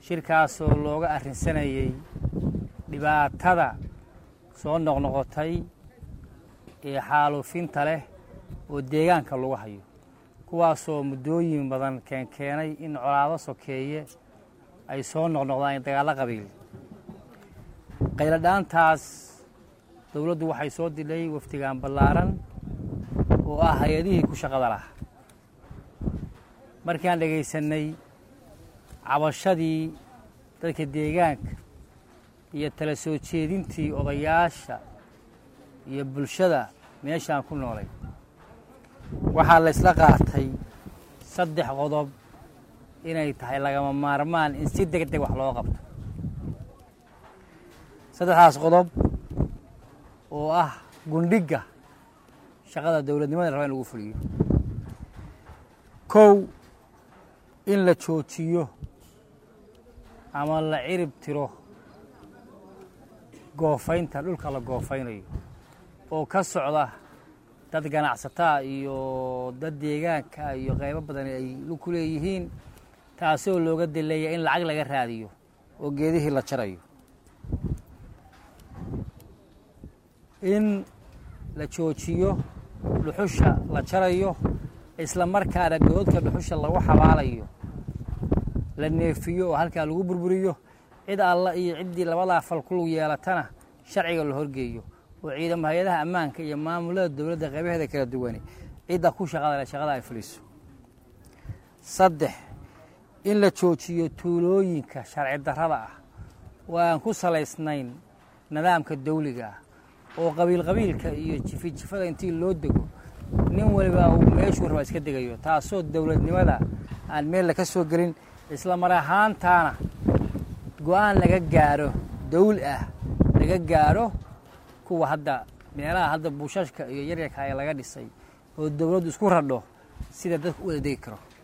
shirkaasoo looga arrinsanayey dhibaatada soo noqnoqotay ee xaaluufinta leh oo deegaanka lagu hayo kuwaasoo muddooyin badan keenkeenay in colaado sokeeye ay soo noqnoqdaan dagaallo qabiil qayladhaantaas dowladdu waxay soo didhay wafdigaan ballaaran oo ah hay-adihii ku shaqada lahaa markaan dhegaysannay cabashadii dadka deegaanka iyo tala soo jeedintii odayaasha iyo bulshada meeshaan ku noolay waxaa la ysla qaatay saddex qodob inay tahay lagama maarmaan in si deg deg wax loo qabto saddexdaas qodob oo ah gundhigga shaqada dowladnimada raba in lagu fuliyo kow in la joojiyo ama la cirib tiro goofaynta dhulka la goofaynayo oo ka socda dad ganacsataa iyo dad deegaanka iyo qaybo badan ay ku leeyihiin taasoo looga dileeya in lacag laga raadiyo oo geedihii la jarayo in la joojiyo dhuxusha la jarayo isla markaana goodka dhuxusha lagu xabaalayo la neefiyo oo halkaa lagu burburiyo cid alla iyo ciddii labadaa fal ku lug yeelatana sharciga la horgeeyo oo ciidamo hay-adaha ammaanka iyo maamulada dowladda qaybaheeda kala duwani cidda ku shaqada leh shaqada ay fuliso saddex in la joojiyo tuulooyinka sharci darrada ah oo aan ku salaysnayn nidaamka dawliga ah oo qabiil qabiilka iyo jifi jifada intii loo dego nin waliba uu meeshuu rabaa iska degayo taasoo dowladnimada aan meel laka soo gelin isla mar ahaantaana go-aan laga gaaro dawl ah laga gaaro kuwa hadda meelaha hadda buushashka iyo yaryarka ee laga dhisay oo dowladdu isku radho sida dadku u wada degi karo